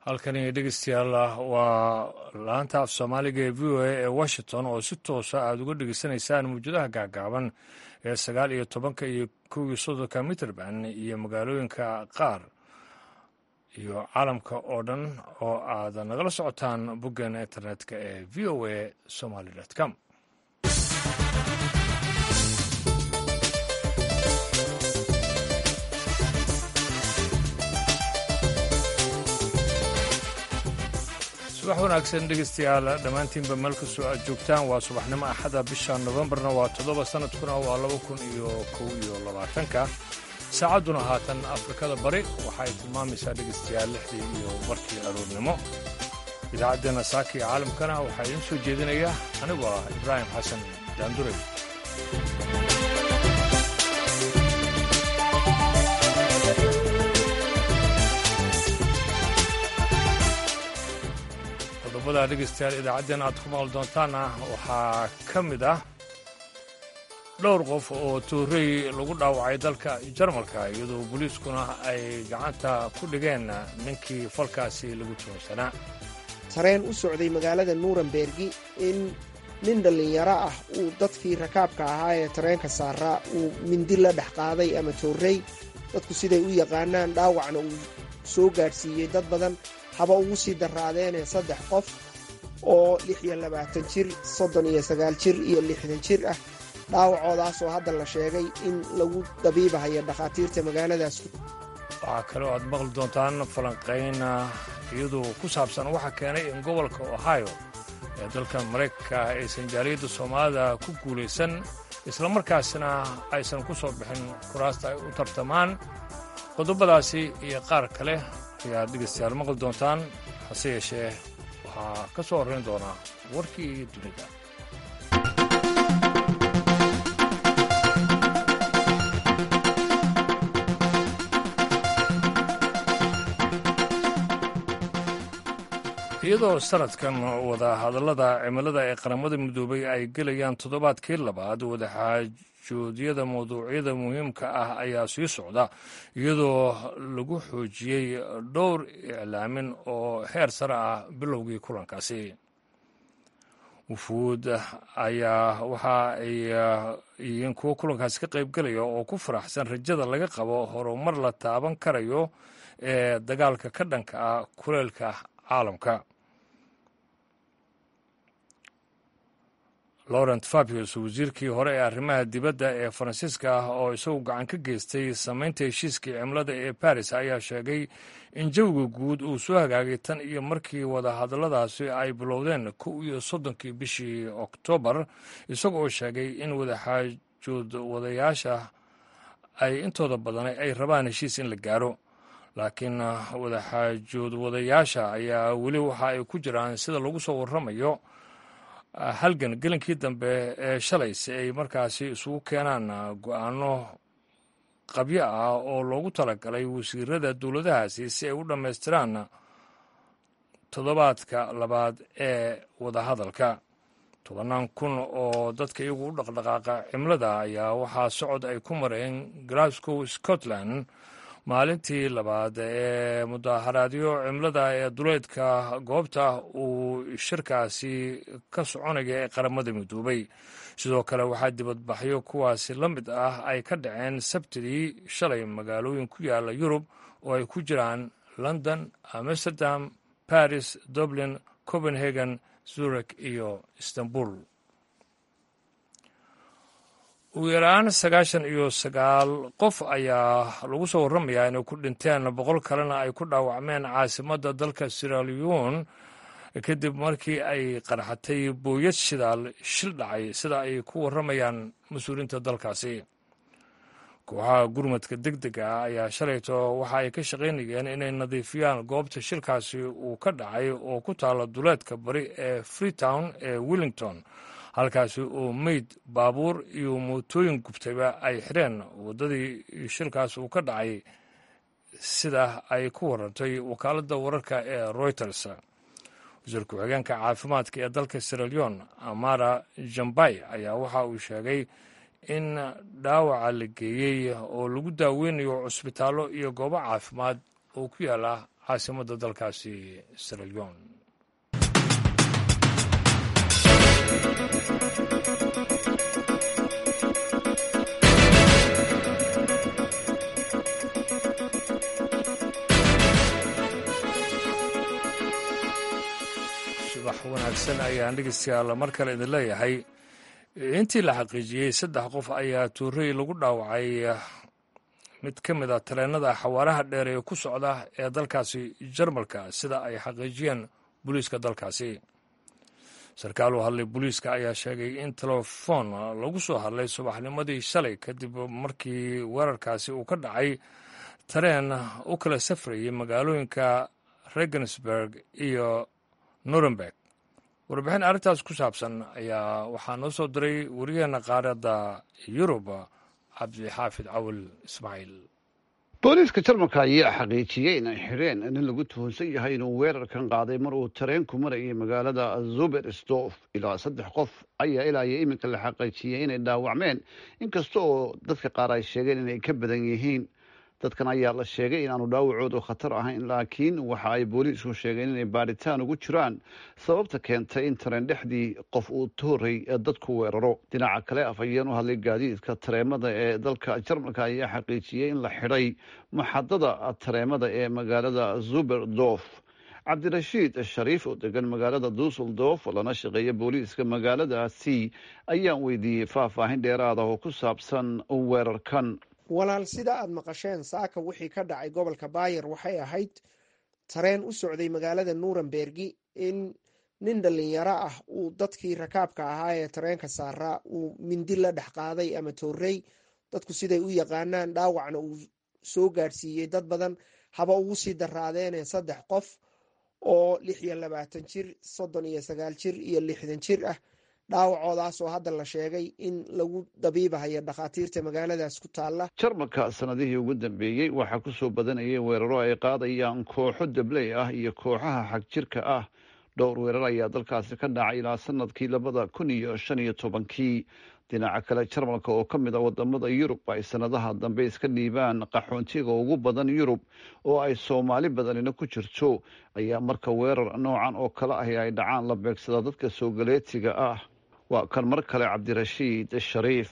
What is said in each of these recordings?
halkani dhegeystayaal waa laanta af soomaaliga ee v o a ee washington oo si toosa aada uga dhegeysanaysaan mawjadaha gaagaaban ee sagaal iyo tobanka iyo kow iyo soddonka mitrband iyo magaalooyinka qaar iyo caalamka oo dhan oo aad nagala socotaan boggeena internetka ee v o a somaly com subax wanaagsan dhegeystayaal dhammaantiinba meel kastoo aad joogtaan waa subaxnimo axada bisha nofembarna waa toddoba sanadkuna waa laba kun iyo kow iyo labaatanka saacadduna haatan afrikada bari waxaay tilmaamaysaa dhegeystayaal lixdii iyo markii aroornimo idaacaddeenna saaka iyo caalamkana waxaa idiin soo jeedinaya anigoo ah ibraahim xasan daanduray qodobada dhegeystayaal idaacaddeen aad ku maqli doontaana waxaa ka mid ah dhowr qof oo toorey lagu dhaawacay dalka jarmalka iyadoo booliiskuna ay gacanta ku dhigeen ninkii falkaasi lagu joogsanaa tareen u socday magaalada nuurenbergi in nin dhallinyaro ah uu dadkii rakaabka ahaa ee tareenka saaraa uu mindi la dhex qaaday ama toorey dadku siday u yaqaanaan dhaawacna uu soo gaadhsiiyey dad badan haba ugu sii daraadeene saddex qof oo lix iyo labaatan jir soddon iyo sagaal jir iyo lixdan jir ah dhaawacoodaasoo hadda la sheegay in lagu dabiibahayo dhakhaatiirta magaaladaas waxaa kaloo aad maqli doontaan falanqayn iyadoo ku saabsan waxa keenay in gobolka ohio ee dalka maraykanka aysan jaaliyadda soomaalida ku guulaysan islamarkaasna aysan ku soo bixin kuraasta ay u tartamaan qodobadaasi iyo qaar kale ayaad dhegeystayaal maqli doontaan hase yeeshee waxaa ka soo horrayn doonaa warkii dunida iyadoo sanadkan wadahadallada cimilada ee qaramada midoobay ay gelayaan toddobaadkii labaad wadaxaajoodyada mawduucyada muhiimka ah ayaa sii socda iyadoo lagu xoojiyey dhowr iclaamin oo heer sare ah bilowgii kulankaasi wufuud ayaa waxa ay yihiin kuwo kulankaasi ka qaybgelaya oo ku faraxsan rajada laga qabo horumar la taaban karayo ee dagaalka ka dhanka ah kuleelka caalamka laurent fabius wasiirkii hore ee arrimaha dibadda ee faransiiska ah oo isagu gacan ka geystay samaynta heshiiskii cimilada ee baris ayaa sheegay in jawiga guud uu soo hagaagay tan iyo markii wadahadalladaasi ay bilowdeen kow iyo soddonkii bishii oktoobar isagoo sheegay in wadaxaajood wadayaasha ay intooda badan ay rabaan heshiis in la gaaro laakiin wadaxaajood wadayaasha ayaa weli waxa ay ku jiraan sida lagu soo warramayo halgan gelinkii dambe ee shalay si ay markaasi isugu keenaan go-aano qabyo ah oo loogu talagalay wasiirada dowladahaasi si ay u dhammaystiraan toddobaadka labaad ee wadahadalka tobannaan kun oo dadka iyagu u dhaqdhaqaaqa cimilada ayaa waxaa socod ay ku mareen glasgow scotland maalintii labaad ee mudaharaadyo cimilada ee duleedka goobta uu shirkaasi ka soconaya ee qaramada midoobay sidoo kale waxaa dibadbaxyo kuwaasi la mid ah ay ka dhaceen sabtidii shalay magaalooyin ku yaala yurub oo ay ku jiraan london amsterdam baris dublin copenhagen zurich iyo istanbul ugu yaraan sagaashan iyo sagaal qof ayaa lagu soo warramayaa inay ku dhinteen boqol kalena ay ku dhaawacmeen caasimadda dalka siraliyon kadib markii ay qarxatay booyad shidaal shil dhacay sida ay ku warramayaan mas-uuliyiinta dalkaasi kooxaha gurmadka deg dega ah ayaa shalayto waxa ay ka shaqaynayeen inay nadiifiyaan goobta shilkaasi uu ka dhacay oo ku taalla duleedka bari ee freetown ee wellington halkaasi oo meyd baabuur iyo mootooyin gubtayba ay xireen waddadii shilkaas uu ka dhacay sida ay ku warantay wakaaladda wararka ee reuters wasiir ku-xigeenka caafimaadka ee dalka siraleon amara jambay ayaa waxa uu sheegay in dhaawaca la geeyey oo lagu daaweynayo cusbitaallo iyo goobo caafimaad oo ku yaala caasimadda dalkaasi siralyon subax wanaagsan ayaan dhegeystayaal mar kale idin leeyahay intii la xaqiijiyey saddex qof ayaa tuurey lagu dhaawacay mid ka mid a tareenada xawaaraha dheer ee ku socda ee dalkaasi jarmalka sida ay xaqiijiyeen booliiska dalkaasi sarkaal u hadlay booliiska ayaa sheegay in telefoon lagu soo hadlay subaxnimadii shalay kadib markii weerarkaasi uu ka dhacay tareen u kala safrayay magaalooyinka regensburg iyo nuremberg warbixin arrintaas ku saabsan ayaa waxaa noo soo diray wariyaheena qaaradda yurub cabdixaafid cawil ismaaciil booliiska jarmalka ayaa xaqiijiyey inay xidheen nin lagu tuhunsan yahay inuu weerarkan qaaday mar uu tareenku marayay magaalada zubersdorf ilaa saddex qof ayaa ilaa iyo iminka la xaqiijiyey inay dhaawacmeen inkasta oo dadka qaar ay sheegeen inay ka badan yihiin dadkan ayaa la sheegay inaanu dhaawacoodu khatar ahayn laakiin waxa ay booliisku sheegeen inay baadhitaan ugu jiraan sababta keentay in tareen dhexdii qof uu tooray dadku weeraro dhinaca kale afhayeen u hadlay gaadiidka tareemada ee dalka jarmalka ayaa xaqiijiyey in la xidhay maxadada tareemada ee magaalada zuberdorf cabdirashiid shariif oo degan magaalada dusseldorf lana shaqeeya booliiska magaaladaasi ayaan weydiiyey faahfaahin dheeraada oo ku saabsan weerarkan walaal sida aad maqasheen saaka wixii ka dhacay gobolka baayer waxay ahayd tareen u socday magaalada nurembergi in nin dhalinyaro ah uu dadkii rakaabka ahaa ee tareenka saaraa uu mindi la dhex qaaday ama toorey dadku siday u yaqaanaan dhaawacna uu soo gaadhsiiyey dad badan haba ugu sii daraadeene saddex qof oo lix iyo labaatan jir soddon iyo sagaal jir iyo lixdan jir ah dhaawacoodaas oo hadda la sheegay in lagu dabiibahayo dhakhaatiirta magaaladaas ku taalla jarmalka sanadihii ugu dambeeyey waxaa ku soo badanayay weeraro ay qaadayaan kooxo dabley ah iyo kooxaha xagjirka ah dhowr weerar ayaa dalkaasi ka dhacay ilaa sanadkii labada kun iyo shan iyo tobankii dhinaca kale jarmalka oo ka mid a wadamada yurub ay sanadaha dambe iska dhiibaan qaxoontiga ugu badan yurub oo ay soomaali badanina ku jirto ayaa marka weerar noocan oo kale ahi ay dhacaan la beegsada dadka soogaleetiga ah waa kan mar kale cabdirashiid shariif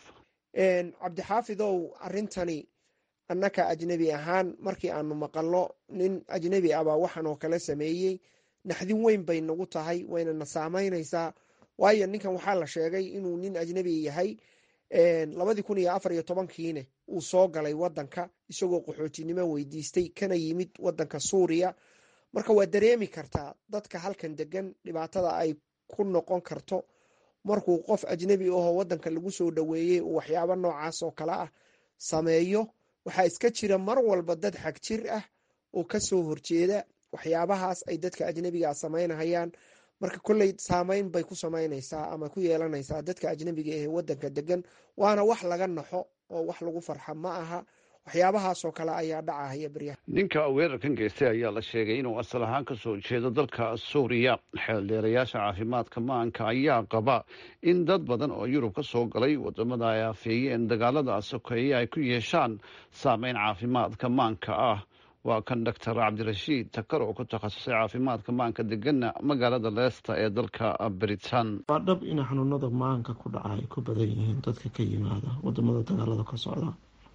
cabdixaafidow arrintani annaka ajnebi ahaan markii aanu maqalno nin ajnebi ah baa waxaan oo kale sameeyey naxdin weyn bay nagu tahay wayna na saamaynaysaa waayo ninkan waxaa la sheegay inuu nin ajnebi yahay labadii kun iyo afar iyo tobankiine uu soo galay wadanka isagoo qaxootinimo weydiistay kana yimid wadanka suuriya marka waa dareemi kartaa dadka halkan degan dhibaatada ay ku noqon karto markuu qof ajnebi ahoo wadanka lagu soo dhoweeyey uu waxyaabo noocaas oo kale ah sameeyo waxaa iska jira mar walba dad xag jir ah oo kasoo horjeeda waxyaabahaas ay dadka ajnebiga samaynahayaan marka kolley saameyn bay ku samaynaysaa ama ku yeelanaysaa dadka ajnebiga ee wadanka degan waana wax laga naxo oo wax lagu farxa ma aha waxyaabahaasoo kale ayaa dhacahaya beryaha ninka weerarkan geystay ayaa la sheegay inuu asal ahaan ka soo jeedo dalka suuriya xeeldheerayaasha caafimaadka maanka ayaa qaba in dad badan oo yurub ka soo galay wadamada ay afeeyeen dagaalada sokeeye ay ku yeeshaan saameyn caafimaadka maanka ah waa kan doctor cabdirashiid takar oo ku takhasusay caafimaadka maanka degana magaalada leesta ee dalka britain waa dhab in xanuunada maanka ku dhaca ay ku badan yihiin dadka ka yimaada wadamada dagaalada ka socda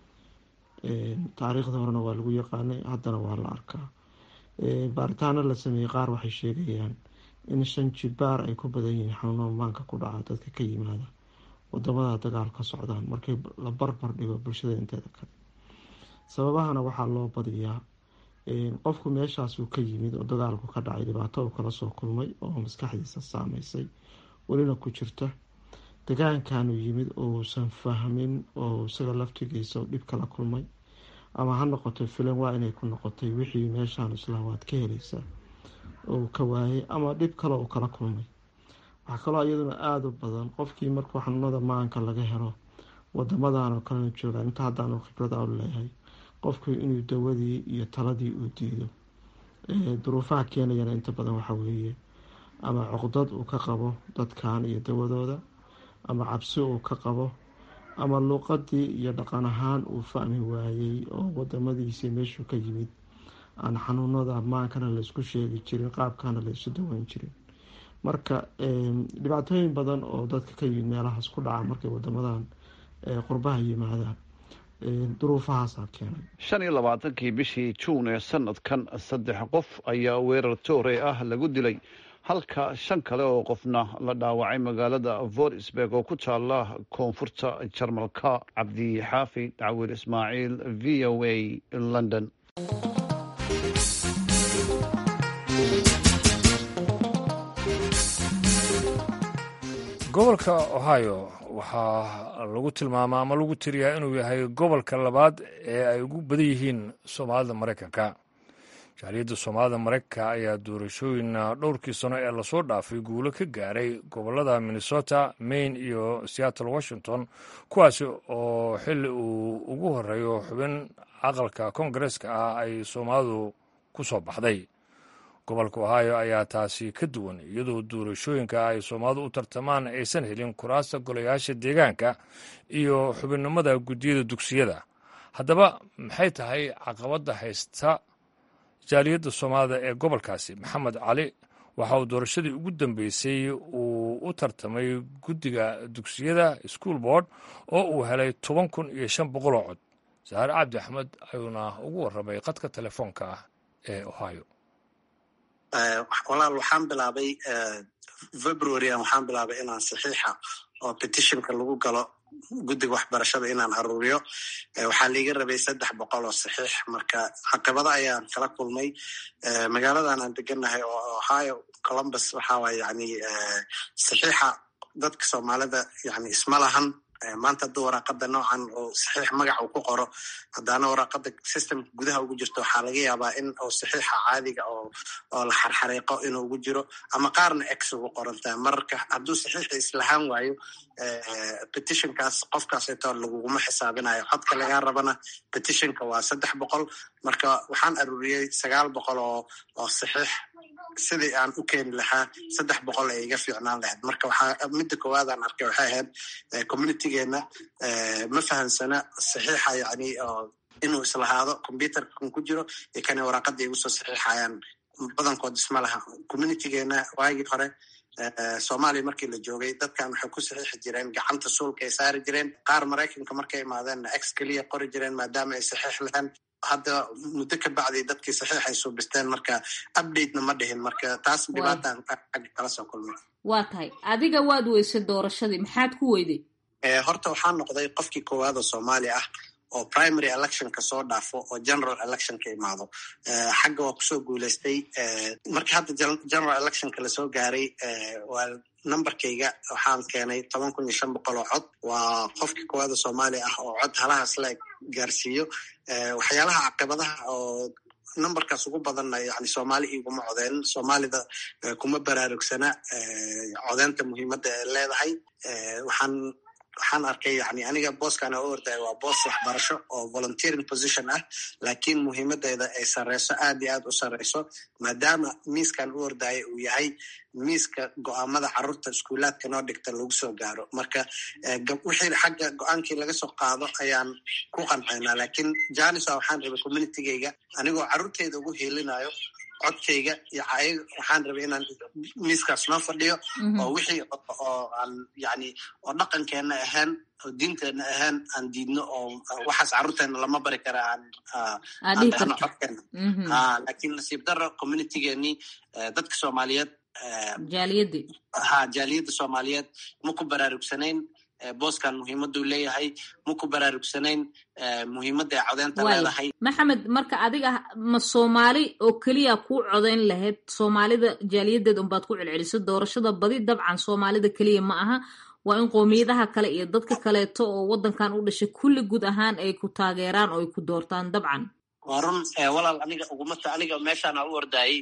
taariikhda horena waa lagu yaqaanay haddana waa la arkaa baaritaano la sameeyey qaar waxay sheegayaan in shan jibaar ay ku badan yihiin xanuunada maanka ku dhaca dadka ka yimaada wadamada dagaal ka socdaan markii la barbar dhigo bulshada inteeda kale sababahana waxaa loo badiyaa qofku meeshaasuu ka yimid oo dagaalku ka dhacay dhibaato uu kala soo kulmay oo maskaxdiisa saameysay welina ku jirta degaankanuu yimid ousan fahmin oo isaga laftigiisa dhib kala kulmay ama ha noqoto filan waa inay ku noqotay wixii meeshaan islaam waad ka helaysaa oo ka waayay ama dhib kale uu kala kulmay waxaa kaloo iyaduna aada u badan qofkii markuu xanuunada maanka laga helo wadamadan oo kalena joogaan inta haddaanu khibrada u leeyahay qofku inuu dawadii iyo taladii uu diido duruufaha keenayana inta badan waxa weeye ama cuqdad uu ka qabo dadkan iyo dawadooda ama cabsi uu ka qabo ama luuqadii iyo dhaqan ahaan uu fahmi waayey oo wadamadiisii meeshuu ka yimid aan xanuunada maankana laysku sheegi jirin qaabkana laysu daweyn jirin marka dhibaatooyin badan oo dadka ka yimid meelahaas ku dhaca markay wadamadan qurbaha yimaadaan duruufahaasaa keenay shan iyo labaatankii bishii juun ee sanadkan saddex qof ayaa weerar toore ah lagu dilay halka shan kale oo qofna la dhaawacay magaalada vorisberg oo ku taala koonfurta jarmalka cabdi xaafi dacwir ismaaciil v o a london gobolka ohio waxaa lagu tilmaamaa ama lagu tiriyaa inuu yahay gobolka labaad ee ay ugu badan yihiin soomaalida maraykanka jaaliyadda soomaalida maraykanka ayaa doorashooyin dhowrkii sano ee lasoo dhaafay guulo ka gaaray gobolada minnesota maine iyo seattle washington kuwaasi oo xilli uu ugu horeeyo xubin aqalka koongareeska ah ay soomaalidu ku soo baxday gobolka ohio ayaa taasi ka duwan iyadoo doorashooyinka ay soomaalidu u tartamaan aysan helin kuraasta golayaasha deegaanka iyo xubinnimada guddiyada dugsiyada haddaba maxay tahay caqabadda haysta jaaliyadda soomaalida ee gobolkaasi maxamed cali waxa uu doorashadii ugu dambeysay uu u tartamay guddiga dugsiyada school board oo uu helay toban kun iyo shan boqol oo cod saare cabdi axmed ayuuna ugu warramay qadka telefoonka ah ee ohio walaal waxaan bilaabay februaryan waxaan bilaabay inaan saxiixa oo petitionka lagu galo guddiga waxbarashada inaan aruuriyo waxaa liiga rabay saddex boqol oo saxiix marka caqabada ayaan kala kulmay magaaladan aan degannahay oo ohio columbus waxaa waay yani saxiixa dadka soomaalida yani isma lahan maanta hadduu waraaqada noocan oo saxiix magac uu ku qoro haddaana waraaqada systemka gudaha ugu jirto waxaa laga yaabaa in uu saxiixa caadiga oo oo la xarxariiqo inuu ugu jiro ama qaarna ex ugu qorantaa mararka hadduu saxiixa islahaan waayo petitionkaas qofkaaseto laguguma xisaabinayo codka lagaa rabana petitionka waa saddex boqol marka waxaan aruuriyey sagaal boqol oo oo saxiix sidii aan u keeni lahaa saddex boqol ay iga fiicnaan lahayd marka waxaa midda koowaadaan arkay waxay ahayd communitygeena ma fahamsana saxiixa yani inuu islahaado computerka kan ku jiro iyo kana waraaqada igu soo saxiixayaan badankood isma laha communitygeena waagii hore soomaaliya markii la joogay dadkan waxay ku saxiixi jireen gacanta suulka ay saari jireen qaar maraykanka markay imaadeenna ex keliya qori jireen maadaama ay saxiix lahaan hadda muddo ka bacday dadkii saxiix ay suubisteen marka updatena ma dhihin marka taas dhibaataan agga kala soo kulmay waa tahay adiga waad weysay doorashadii maxaad ku weyday horta waxaa noqday qofkii koowaad oo soomaali ah oo primary electionka soo dhaafo oo general electionka imaado xagga waa kusoo guuleystay markii hadda general electionka lasoo gaaray waa numberkayga waxaan keenay toban kun iyo shan boqol oo cod waa qofkii koowaada soomaaliya ah oo cod halahaas la gaarsiiyo waxyaalaha caqabadaha oo numberkaas ugu badanna yani soomaali iguma codeen soomaalida kuma baraarugsana codeynta muhiimadda ee leedahay waxaan waxaan arkay yani aniga booskan u ordaya waa boos waxbarasho oo volunteering position ah lakin muhiimadeeda ay sareyso aad iyo aad u sareyso maadaama miiskan u ordaya uu yahay miiska go-aamada carruurta iskuulaadka noo dhigta lagu soo gaaro marka wixii xagga go-aankii laga soo qaado ayaan ku qancaynaa lakin janisa waxaan rabay communitygeyga anigoo carruurteyda ugu hiilinayo codkayga iyo waxaan rabay inaan miiskaas noo fadhiyo oo wixii oo aan yani oo dhaqankeena ahaan oo diinteena ahaan aan diidno oo waxaas carruurteena lama bari kara aan aan dhahno codkeena ha lakin nasiib daro communitygeenii dadka soomaaliyeed jaaliyadii ha jaaliyadda soomaaliyeed ma ku baraarugsanayn booskan muhiimaduu leeyahay ma ku baraarugsanayn muhiimadda ay codeynta leedahay maxamed marka adiga ma soomaali oo keliya kuu codeyn lahayd soomaalida jaaliyadeed unbaad ku celceliso doorashada badi dabcan soomaalida keliya ma aha waa in qoomiyadaha kale iyo dadka kaleeto oo waddankan u dhashay kulli guud ahaan ay ku taageeraan oo ay ku doortaan dabcan waa run walaal aniga ugumata aniga meeshaana u ordayay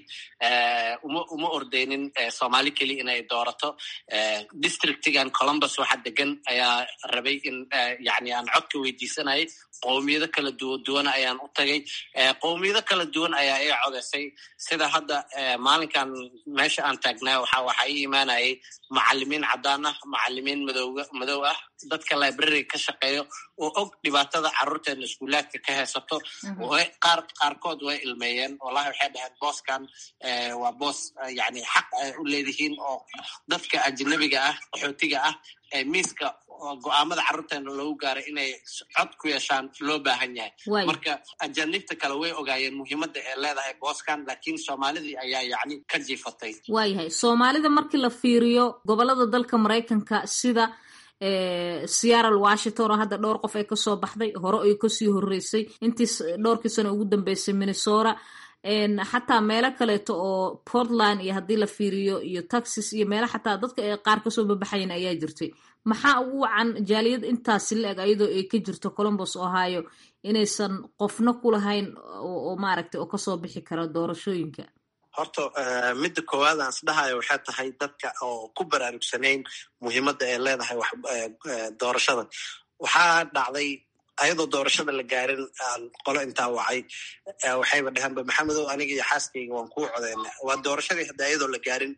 uma uma ordeynin soomaali keliya inay doorato districtigan columbus waxa degan ayaa rabay in yani aan codka weydiisanayay qowmiyado kala duwa duwana ayaan u tagay qowmiyado kala duwan ayaa ii codeysay sida hadda maalinkan meesha aan taagnaa waxa waxaa ii imaanayay macalimiin caddaan ah macalimiin madowga madow ah dadka library ka shaqeeyo oo og dhibaatada carruurteena iskuulaadka ka haysato oo ay qaar qaarkood way ilmeeyeen wallahi waxay dhaheen booskan waa boos yani xaq ay u leedihiin oo dadka ajnabiga ah qaxootiga ah ee miiska go-aamada carruurteena loogu gaaray inay cod ku yeeshaan loo baahan yahay marka ajanibta kale way ogaayeen muhiimadda ee leedahay booskan laakiin soomaalidii ayaa yacni ka jiifatay waayahay soomaalida markii la fiiriyo gobolada dalka maraykanka sida seattle washington oo hadda dhowr qof ay kasoo baxday hore ay kasii horeysay intii dhowrkii sano ugu dambeysay minnesota xataa meelo kaleeto oo portland iyo haddii la fiiriyo iyo texas iyo meelo xataa dadka ay qaar kasoo babaxayan ayaa jirtay maxaa ugu wacan jaaliyad intaasi la-eg ayadoo ay ka jirto colombos ohio inaysan qofna ku lahayn oo maaragtay oo kasoo bixi kara doorashooyinka horta midda koowaad aan isdhahayo waxay tahay dadka oo ku baraarugsanayn muhiimadda ay leedahay doorashada waxaa dhacday ayadoo doorashada la gaarin aan qolo intaa wacay waxayba dhaheenba maxamedow aniga iyo xaaskayga waan kuu codeyna waa doorashadii hadda ayadoo la gaarin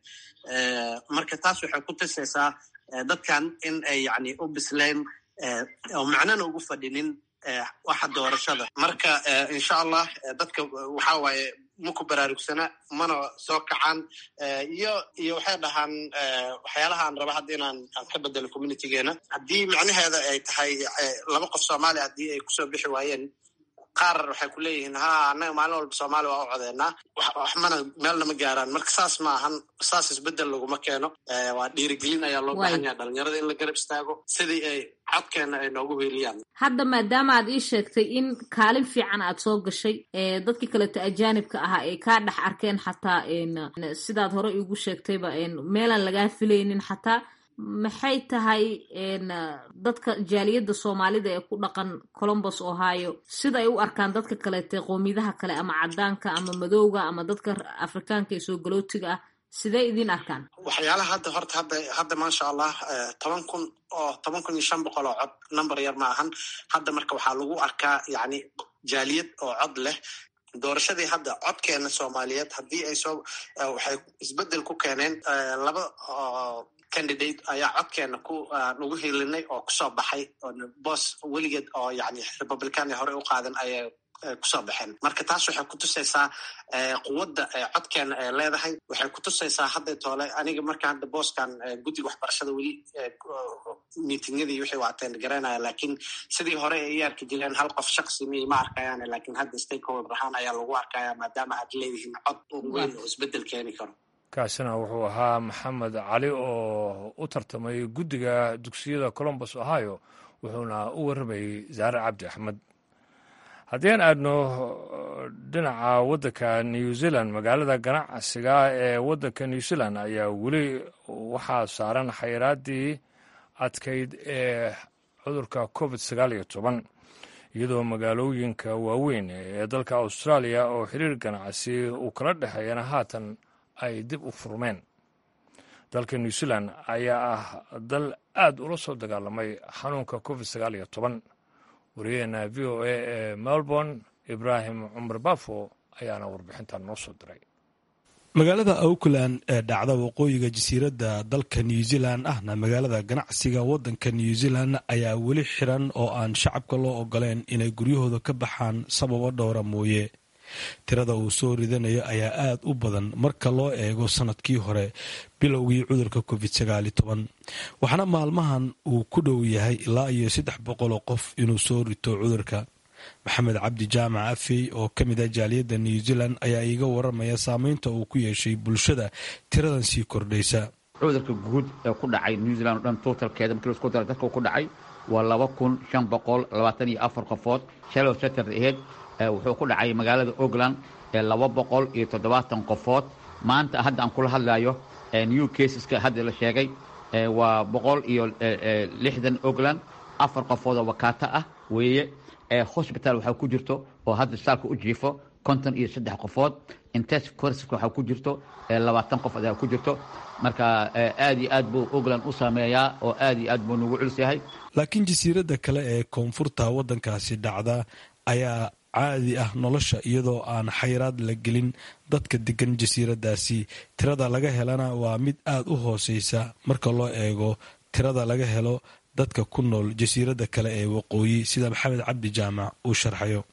marka taas waxay ku tusaysaa dadkan in ay yani u bisleen oo macnana ugu fadhinin waxa doorashada marka insha allah dadka waxa waaye maku baraarugsana mana soo kacaan iyo iyo waxay dhahaan waxyaalahaan raba hadda inaan aan ka bedelo communitygeena haddii macnaheeda ay tahay laba qof soomaaliya haddii ay kusoo bixi waayeen qaar waxay ku leeyihiin ha annaga maalin walba soomaaliya waa u codeynaa waxmana meelna ma gaaraan marka saas ma ahan saas isbedel laguma keeno waa dhiirigelin ayaa loo baahan yaha dhalinyarada in la garab istaago sidii ay codkeena ay noogu weeliyaan hadda maadaama aad ii sheegtay in kaalin fiican aad soo gashay dadkii kaleeto ajaanibka ahaa ay kaa dhex arkeen xataa sidaad hore iigu sheegtayba meelaan lagaa filaynin xataa maxay tahay dadka jaaliyadda soomaalida ee ku dhaqan colombos ohio sida ay u arkaan dadka kaleete qowmiyadaha kale ama caddaanka ama madowga ama dadka afrikaanka ee soo galootiga ah sidee idiin arkaan waxyaalaha hadda horta hadda hadda maasha allah toban kun oo toban kun iyo shan boqol oo cod number yar ma ahan hadda marka waxaa lagu arkaa yacni jaaliyad oo cod leh doorashadii hadda codkeena soomaaliyeed haddii ay soo waxay isbedel ku keeneen laba candidate ayaa codkeena ku nagu hilinay oo kusoo baxay boos weligeed oo yani republicania hore u qaadan ayay kusoo baxeen marka taas waxay kutusaysaa quwadda codkeena ay leedahay waxay kutusaysaa hadda toole aniga marka hadda booskan guddiga waxbarashada weli miitingyadii wixii waateen garanaya laakiin sidii hore ay i arki jireen hal qof shaksi mi ma arkayaan laakiin hadda stakeholder ahaan ayaa lagu arkaya maadaama aad leedihiin cod weyn oo isbedel keeni karo kaasina wuxuu ahaa maxamed cali oo u tartamay guddiga dugsiyada colombos ohio wuxuuna u warramayey zaare cabdi axmed haddii aan aadno dhinaca waddanka new zealand magaalada ganacsiga ee waddanka new zealand ayaa weli waxaa saaran xayiraaddii adkayd ee cudurka covid sagaal iyo toban iyadoo magaalooyinka waaweyn ee dalka austraaliya oo xiriir ganacsi uu kala dhexeeyana haatan ay dib u furmeen dalka new zealand ayaa ah dal aad ula soo dagaalamay xanuunka covid sagaal iyo toban wariyaheena v o a ee melbourne ibraahim cumar bafo ayaana warbixintan noo soo diray magaalada auckland ee dhacda waqooyiga jasiiradda dalka new zealand ahna magaalada ganacsiga waddanka new zealand ayaa weli xiran oo aan shacabka loo ogoleen inay guryahooda ka baxaan sababo dhowra mooye tirada uu soo ridanayo ayaa aad u badan marka loo eego sanadkii hore bilowgii cudurka covid sagaali toban waxaana maalmahan uu ku dhow yahay ilaa iyo saddex boqoloo qof inuu soo rito cudurka maxamed cabdi jaamac afey oo ka mid ah jaaliyadda new zealand ayaa iiga waramaya saameynta uu ku yeeshay bulshada tiradan sii kordhaysa cudurka guud ee ku dhacay new zealand o dhan totalkeeda markii lasku dara dadka ku dhacay waa laba kun shan boqol labaatan iyo afar qofood shallow saturday aheyd wuxuu ku dhacay magaalada oakland ee laba boqol iyo toddobaatan qofood maanta hadda aan kula hadlayo new caseska hadda la sheegay waa boqol iyo lixdan oakland afar qofood oo wakaato ah weeye hosbital waxaa ku jirto oo hadda saalka u jiifo konton iyo saddex qofood intensive courseska waxaa ku jirto labaatan qof ayaa ku jirto marka aad iyo aad buu oakland u saameeyaa oo aad iyo aad buu nagu culus yahay laakiin jasiiradda kale ee koonfurta waddankaasi dhacda ayaa caadi ah nolosha iyadoo aan xayraad la gelin dadka degan jasiiraddaasi tirada laga helana waa mid aad u hooseysa marka loo eego tirada laga helo dadka ku nool jasiiradda kale ee waqooyi sida maxamed cabdi jaamac uu sharxayo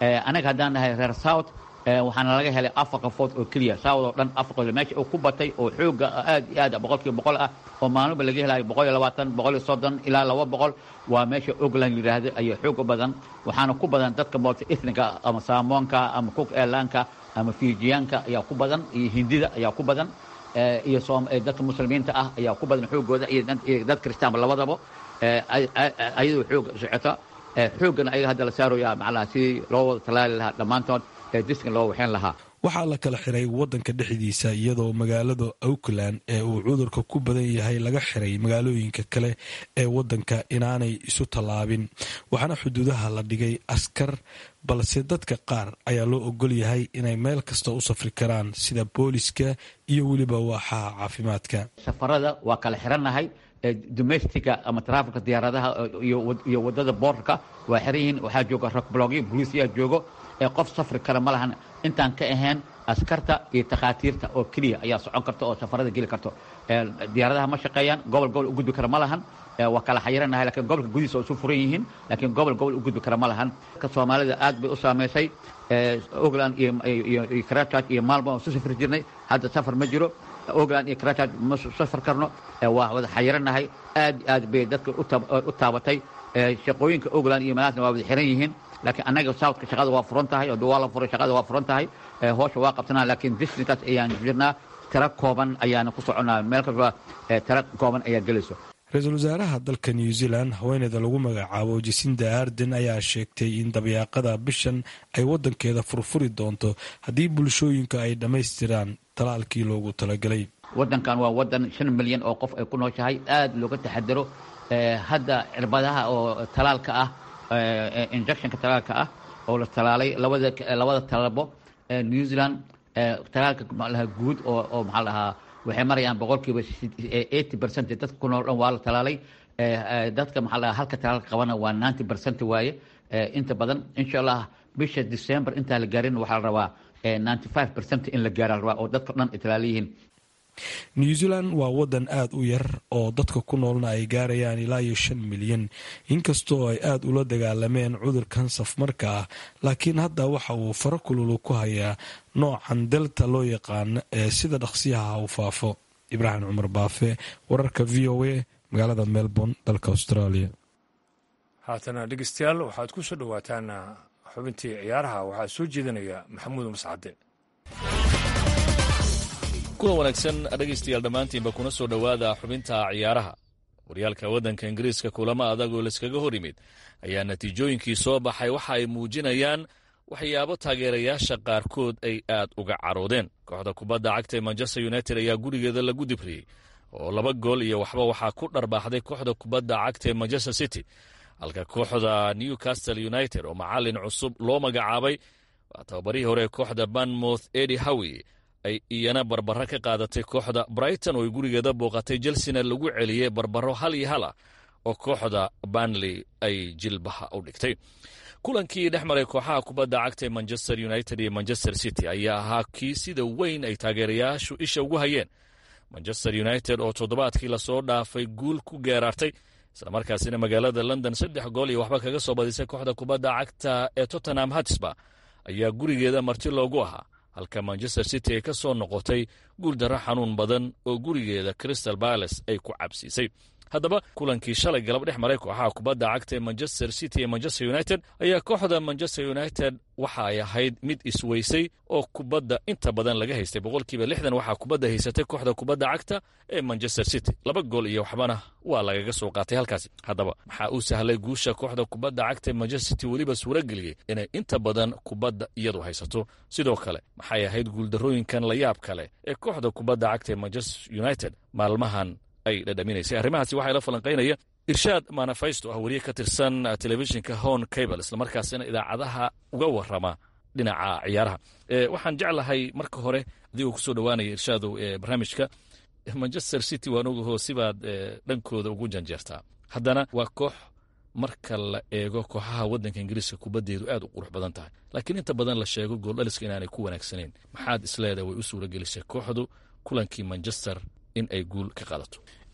anaga haddaan nahay reer south waxaana laga helay afar qafood oo keliya south oo dhan afar qafood meesha uu ku batay oo xooga aad iyo aad boqolkiiba boqol ah oo maalinba laga helayo boqol iyo labaatan boqol iyo soddon ilaa laba boqol waa meesha ogland yidhaahdo ayaa xoog u badan waxaana ku badan dadka multi ethniga ama saamoonka ama cook airlanka ama fijiyaanka ayaa ku badan iyo hindida ayaa ku badan iyo dadka muslimiinta ah ayaa ku badan xoogooda iyo dad kristaanba labadaba ayadoo xoog socota xooggana ayaga hadda la saaraya macnaha sidii loo wada talaali lahaa dhammaantood ee diskan loo waxeen lahaa waxaa la kala xiray waddanka dhexdiisa iyadoo magaalada auckland ee uu cudurka ku badan yahay laga xiray magaalooyinka kale ee waddanka inaanay isu tallaabin waxaana xuduudaha la dhigay askar balse dadka qaar ayaa loo ogol yahay inay meel kasta u safri karaan sida booliska iyo weliba waaxaha caafimaadka safarada waa kala xirannahay domestica ama trafilka diyaaradaha iyo wadada boordarka waa xiran yihiin waxaa jooga rakblogyo boliisyaa joogo ee qof safri kara ma lahan intaan ka ahayn askarta iyo takhaatiirta oo keliya ayaa socon karta oo safarada geli karto diyaaradaha ma shaqeeyaan gobol gobol u gudbi kara ma lahan waa kala xayiranahay lakiin gobolka gudihiisa oo isu furan yihiin laakiin gobol gobol u gudbi kara ma lahan ka soomaalida aad bay u saamaysay ogland iyo crachurch iyo maalmo oo isu safri jirnay hadda safar ma jiro ogland iyo crachurch ma safar karno waa wada xayiranahay aad aad bay dadka u taabatay shaqooyinka ogland iyo malaasna waa wada xiran yihiin laakiin annaga southka shaqada waa furan tahay oo waa la furay shaqada waa furan tahay hoosha waa qabsanaa laakiin districtaas ayaan jirnaa tiro kooban ayaana ku soconaa meel kasta tiro kooban ayaa gelayso ra-iisul wasaaraha dalka new zealand haweeneyda lagu magacaabo jasinda arden ayaa sheegtay in dabyaaqada bishan ay wadankeeda furfuri doonto haddii bulshooyinka ay dhammaystiraan talaalkii loogu talagalay wadankan waa wadan shan milyan oo qof ay ku nooshahay aad looga taxadaro hadda cirbadaha oo talaalka ah injectionka talaalka ah oo la talaalay labada labada talabo new zealand talaalka maxaalahaa guud oo oo maxaa lahaa waxay marayaan boqolkiiba eighty percent dadka ku nool dhan waa la talaalay dadka maxaa lahaa halka talaalka qabana waa ninety percent waaye inta badan insha allah bisha december intaan la gaarin waxaa la rabaa ninety five percent in la gaara la rabaa oo dadka dhan ay talaalayihiin new zealand waa wadan aada u yar oo dadka ku noolna ay gaarayaan ilaa iyo shan milyan inkastoo ay aada ula dagaalameen cudurkan safmarka ah laakiin hadda waxa uu faro kululu ku hayaa noocan delta loo yaqaano ee sida dhaqsiyaha u faafo ibraahim cumar baafe wararka v o a magaalada melbourne dalka australia haatana dhegeystayaal waxaad ku soo dhowaataan xubintii ciyaaraha waxaa soo jeedinaya maxamuud mascade kulan wanaagsan dhegaystayaal dhammaantiinba kuna soo dhowaada xubinta ciyaaraha waryaalka waddanka ingiriiska kulamo adag oo layskaga hor yimid ayaa natiijooyinkii soo baxay waxa ay muujinayaan waxyaabo taageerayaasha qaarkood ay aad uga caroodeen kooxda kubadda cagta ee manchester united ayaa gurigeeda lagu dibriyey oo laba gool iyo waxba waxaa ku dharbaaxday kooxda kubadda cagta ee manchester city halka kooxda newcastle united oo macallin cusub loo magacaabay waa tababarihii hore ee kooxda banmouth edi howi ay iyana barbaro ka qaadatay kooxda brighton oo ay gurigeeda booqatay chelsena lagu celiyey barbaro hal iyo hala oo kooxda banley ay jilbaha u dhigtay kulankii dhex maray kooxaha kubadda cagta ee manchester united iyo manchester city ayaa ahaa kii sida weyn ay taageerayaashu isha ugu hayeen manchester united oo toddobaadkii lasoo dhaafay guul ku geeraartay islamarkaasina magaalada london saddex gool iyo waxba kaga soo badisay kooxda kubadda cagta ee tottenham hatsba ayaa gurigeeda marti loogu ahaa halka manchester city ay ka soo noqotay guuldarro xanuun badan oo gurigeeda crystal balace ay ku cabsiisay haddaba kulankii shalay galab dhex maray kooxaha kubadda cagta ee manchester city ee manchester united ayaa kooxda manchester united waxa ay ahayd mid isweysay oo kubadda inta badan laga haystay boqolkiiba lixdan waxaa kubadda haysatay kooxda kubadda cagta ee manchester city laba gool iyo waxbana waa lagaga soo qaatay halkaasi haddaba maxaa uu sahlay guusha kooxda kubadda cagta ee manchester city weliba suuro geliyey inay inta badan kubadda iyadu haysato sidoo kale maxay ahayd guuldarrooyinkan la yaab kale ee kooxda kubadda cagta ee manchester united maalmahan ay dhadhaminaysay arrimahaasi waxaa ila falanqaynaya irshaad manafaysto ah weriye ka tirsan telefishinka hon cable islamarkaasina idaacadaha uga warama dhinaca ciyaaraha waxaan jeclahay marka hore adigoo kusoo dhowaanaya irshaadow ee barnaamijka manchester city waan ogaho sibaad dhankooda ugu janjeertaa haddana waa koox marka la eego kooxaha waddanka ingiriiska kubaddeedu aad u qurux badan tahay laakiin inta badan la sheego gooldhaliska inaanay ku wanaagsanayn maxaad isleedahay way u suura gelisay kooxdu kulankii manchester in ay guul ka qaadato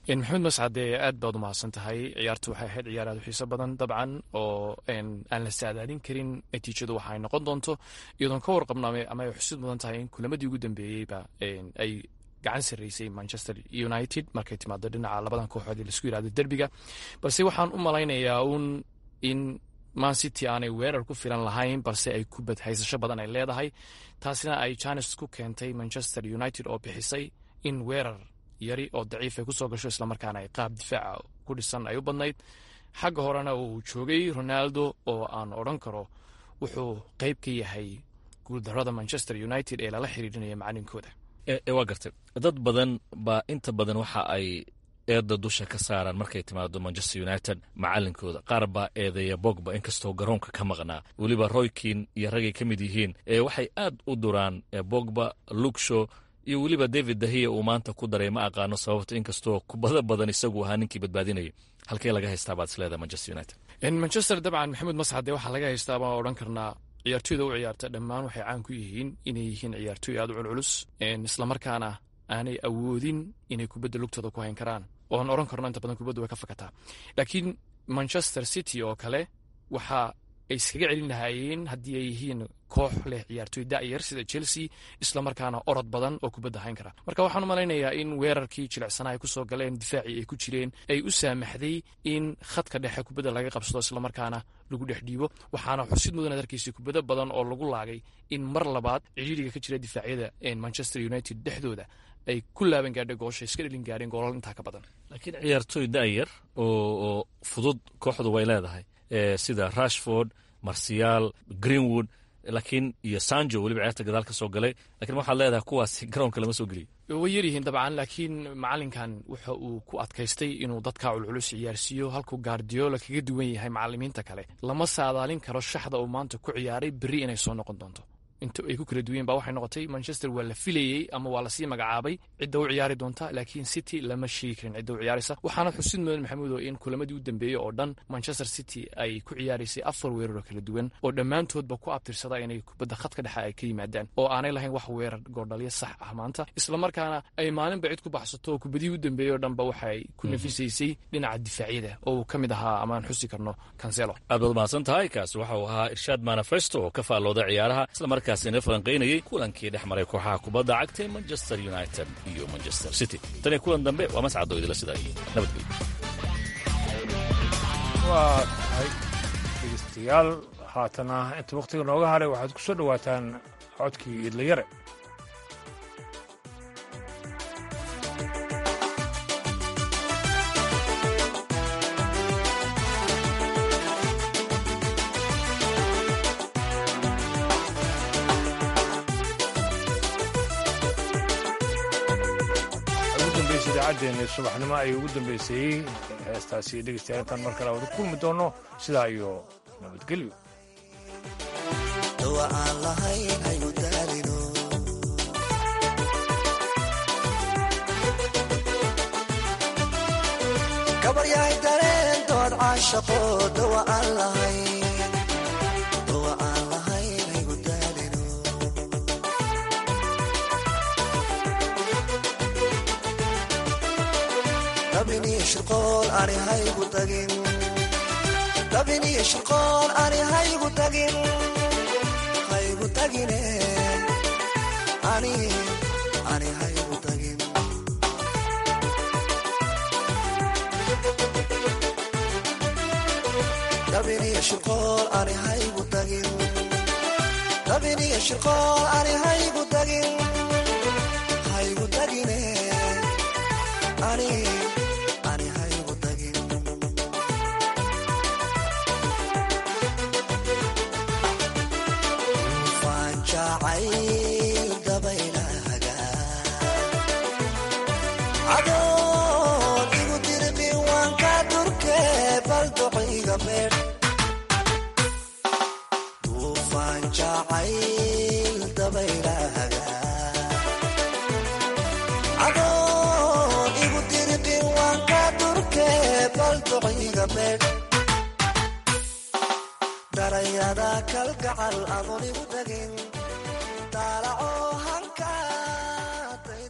maxamed mascade aad baad umahadsan tahay ciyaartu waxay ahayd ciyaar aad u xiiso badan dabcan oo aan la saadaalin karin natiijadu waxa ay noqon doonto iyadoon ka warqabno ama ay xusid mudan tahay in kulamadii ugu dambeeyeyba ay gacan sarreysay manchester united markay timaado dhinaca labadan kooxood ee laisku yirahdo derbiga balse waxaan u malaynayaa uun in man city aanay weerar ku filan lahayn balse ay kubad haysasho badan ay leedahay taasina ay janes ku keentay manchester united oo bixisay in weerar yari oo daciif ay kusoo gasho islamarkaana ay qaab difaaca ku dhisan ay u badnayd xagga horena uu joogay ronaldo oo aan odhan karo wuxuu qeyb ka yahay guuldarada manchester united ee lala xiriirinaya macalinkooda waa gartay dad badan baa inta badan waxa ay eedda dusha ka saaraan markay timaado manchester united macalinkooda qaar baa eedeeya bogba inkastoo garoonka ka maqnaa weliba roykin iyo ragay ka mid yihiin waxay aad u duraan bogba lukshow iyo weliba david dahiya uu maanta ku daray ma aqaano sababta inkastoo kubado badan isagu ahaa ninkii badbaadinaya halkee laga haystaa baad isleedahay manchester united manchester dabcan maxamed masxade waxaa laga haystaa baan odhan karnaa ciyaartoyda u ciyaarta dhammaan waxay caan ku yihiin inay yihiin ciyaartoy aad u culculus islamarkaana aanay awoodin inay kubadda lugtooda ku hayn karaan ooan odhan karno inta badan kubaddu way ka fakataa laakiin manchester city oo kale waxa ay iskaga celin lahaayeen haddii ay yihiin koox leh ciyaartoy da'yar sida chelsea islamarkaana orod badan oo kubadda hayn kara marka waxaan u malaynayaa in weerarkii jilicsanaa ay kusoo galeen difaacii ay ku jireen ay u saamaxday in khadka dhexe kubadda laga qabsado islamarkaana lagu dhex dhiibo waxaana xusid mudan adarkiisa kubado badan oo lagu laagay in mar labaad cidhiiriga ka jira difaacyada manchester united dhexdooda ay ku laaban gaadhay goosha iska dhelin gaadheen goolal intaa ka badan laakiin ciyaartoy da'yar oo fudud kooxdu way leedahay sida rashford marsiyaal greenwood laakiin iyo sanjo weliba ciyaarta gadaal ka soo galay lakiin waxaad leedahay kuwaasi garoonka lama soo geliyo way yaryihiin dabcan laakiin macalinkan waxa uu ku adkaystay inuu dadka culculus ciyaarsiiyo halkuu gaardiola kaga duwan yahay macalimiinta kale lama saadaalin karo shaxda uu maanta ku ciyaaray berri inay soo noqon doonto inta ay ku kala duween ba waxay noqotay manchester waa la filayey ama waa lasii magacaabay cidda u ciyaari doonta laakiin city lama sheegi karin cidda u ciyaaraysa waxaana xusid mudan maxamuudo in kulamadii u dambeeyey oo dhan manchester city ay ku ciyaaraysay afar weerar oo kala duwan oo dhammaantoodba ku abtirsada inay kubadda khadka dhexe ay ka yimaadaan oo aanay lahayn wax weerar goordhalyo sax ah maanta islamarkaana ay maalinba cid ku baxsato oo kubadihii u dambeeyey oo dhanba waxay ku nafisaysay dhinaca difaacyada oo uu ka mid ahaa amaan xusi karno cancelo aad baad mahadsan tahay kaasi waxa uu ahaa irshaad manifesto oo ka faallooda ciyaaraha islamarkaa ina falanqaynayay kulankii dhex maray kooxaha kubadda cagta ee manchester united iyo manchester city tan iyo kulan dambe waa mascado idila sidaa iyo nabadgelyo waa tahay dhegeystayaal haatana inta wakhtiga nooga haray waxaad ku soo dhowaataan codkii idlayare idaacaddeeni subaxnimo ayay ugu dambeysay heestaasi dhegeystayaal intaan mar kale wada kulmi doono sidaa iyo nabadgelyo gabaryahay dareentood caashaqo dawa aan lahayn dawa aan lahayn haygu daalino dabiniyo shirqool ani haygu tagin dabiniyo shirqool ani haygu tagin haygu tagine ani ani haygu tagin dabiniyo shirqool ani haygu tagin dabiniyo shirqool ani haygu tagin haygu tagine ani ani haygu tagin waan jacayl dabaylahaga adoon igu dirqin waan ka durke bal duciga beer duufaan jacayl dabaylahaga adoon igu dirqin waan ka durke bal duciga beer darayada kalgacal adoon igu tagin daalaco